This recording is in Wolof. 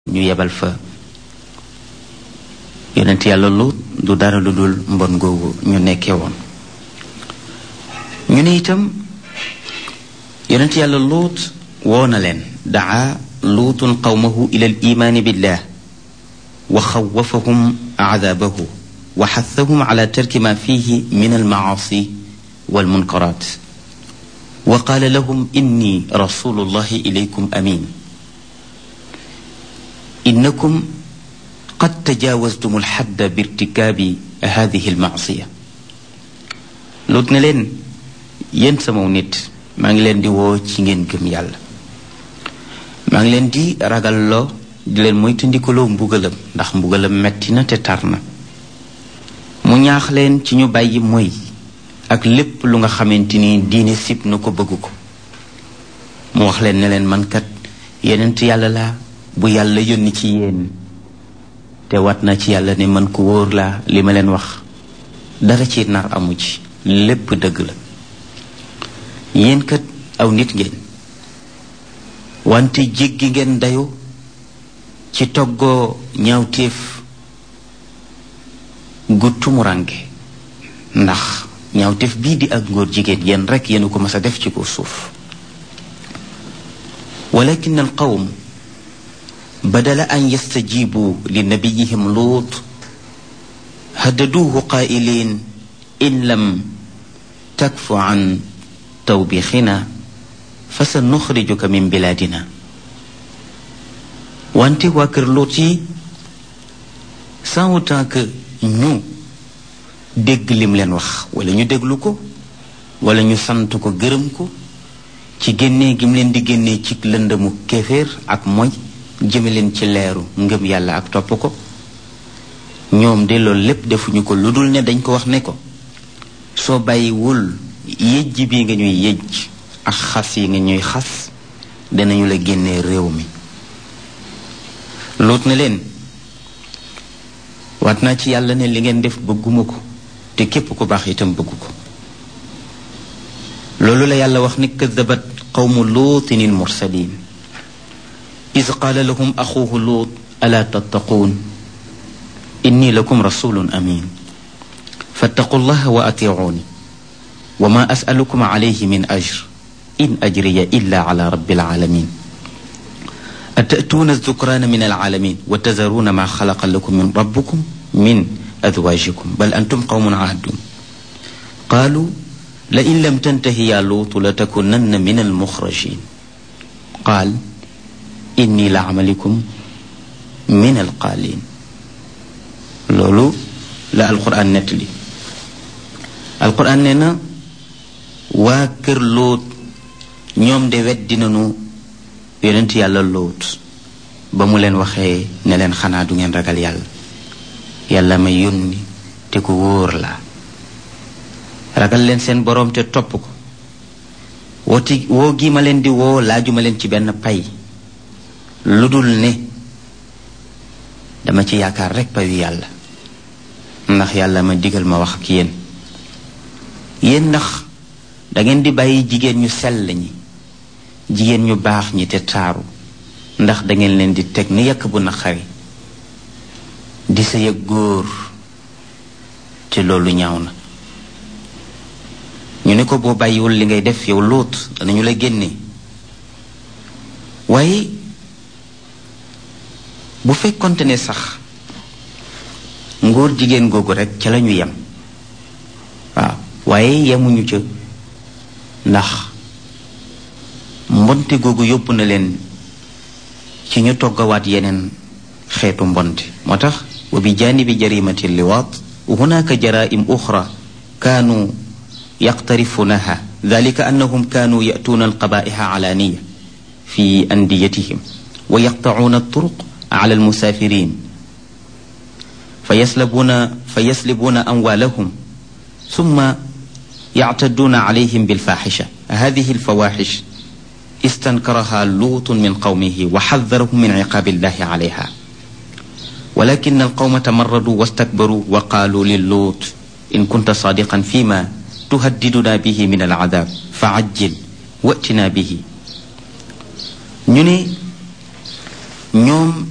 ñu yebal fa yonent yàlla Luut du dara lu dul mbon googu ñu nekkee woon ñu ne itam yonent yàlla Luut woo na leen daa luutun qawmahu ila al imaani billah wa xawafahum aadaabahu wa xathahum ala tarki ma fihi min almacaasi walmunkaraat wa qaala lahum inni rasulullahi ilaykum amin innakum qad tajaawastum alxadda birtikaabi hadihi almacsiya Luut ne leen yéen sama nit maa ngi leen di woo ci ngeen gëm yàlla maa ngi leen di ragalloo di leen moytandikuloo mbugalam ndax mbugalam metti na te tar na mu ñaax leen ci ñu bàyyi moy ak lépp lu nga xamante ni diine sib na ko bëgg ko mu wax leen ne leen man kat yenent yàlla laa bu yàlla yónni ci yéen te wat na ci yàlla ne man ko wóor laa li ma leen wax dara ci nar amu ci lépp dëgg la yéen kat aw nit ngeen wante jéggi ngeen dayu ci toggoo ñaawteef gu tumurange ndax ñaawteef bii di ak ngóor jigéen yéen rekk yéen ko mas a def ci ko suuf walakin al qawm badala an yastajibu li nabiyihim luut haddaduuhu qaa'iliin in lam takfu an tawbixina fa sa nuxrijuka min bilaadina wante waa kër Luut yi sans autant que ñu dégg lim leen wax wala ñu déglu ko wala ñu sant ko gërëm ko ci génnee gim leen di génnee ci lëndëmu kéeféer ak moy jëme leen ci leeru ngëm yàlla ak topp ko ñoom de loolu lépp defuñu ko lu dul ne dañ ko wax ne ko soo bàyyiwul yëjj bi nga ñuy yëjj ak xas yi nga ñuy xas danañu la génnee réew mi Luut na leen waat naa ci yàlla ne li ngeen def bëgguma ko te képp ku baax itam bëggu ko loolu la yàlla wax ni kadabat qawmu luutin il mursalin is qaala lahum axuuhu luut alaa tattaquun inni lakum rasulun amin fattaqu llaha wa atiicuuni wa ma asalukum alayhi min ajr in ajriya illa ala rabbil alamin atatuuna zukraana min alalamin wa tazaruuna ma xalaqa lakum min rabbukum min azwaajikum bal antum qawmun aadun qaalu la in lam tantahi yaa luutu la takunanna min almuxrajin qaal inni la amalikum min alqaalin loolu la alquran nettali alquran nee na waa kër Luut ñoom de weddi nañu yonent yàlla Luut ba mu leen waxee ne leen xanaa du ngeen ragal yàlla yàlla may yónni te ku wóor la ragal leen seen boroom te topp ko wooti woo gi ma leen di woo laajuma leen ci benn pay lu dul ne dama ci yaakaar rekk payu yàlla ndax yàlla ma digal ma wax ak yéen yéen ndax dangeen di bàyyi jigéen ñu sell ñi jigéen ñu baax ñi te taaru ndax dangeen leen di teg ni yàkk bu naqari di sa yëg góor te loolu ñaaw na ñu ne ko boo bàyyiwul li ngay def yow Luut danañu la génne waaye bu fekkonte ne sax ngóor jigéen googu rekk ca lañu yem waaw waaye yemuñu ca ndax mbonte googu yóbbu na leen ci ñu toggawaat yeneen xeetu mbonte moo tax wa bi jaanibi jarimati liwaat hunaka jaraim uxra kaanu yaqtarifunaha dalika annahum kaanu yatuuna alqabaiha alaaniya fi andiyatihim wa yaqtacuuna alturuq ala almusaafirin fa yaslabuuna fa yaslibuuna amwaalahum summa yactaduuna calayhim bilfaaxisha hadihi alfawaaxish istankaraha luutun min qawmihi wa xadarahum min ciqaabi illahi calayha walakin alqawma tamarraduu wastakbaruu wa qaaluu liluut in kunta saadiqan fima tuhaddiduna bihi min alcadaab fa cajjil watinaa bihi ñu ne ñoom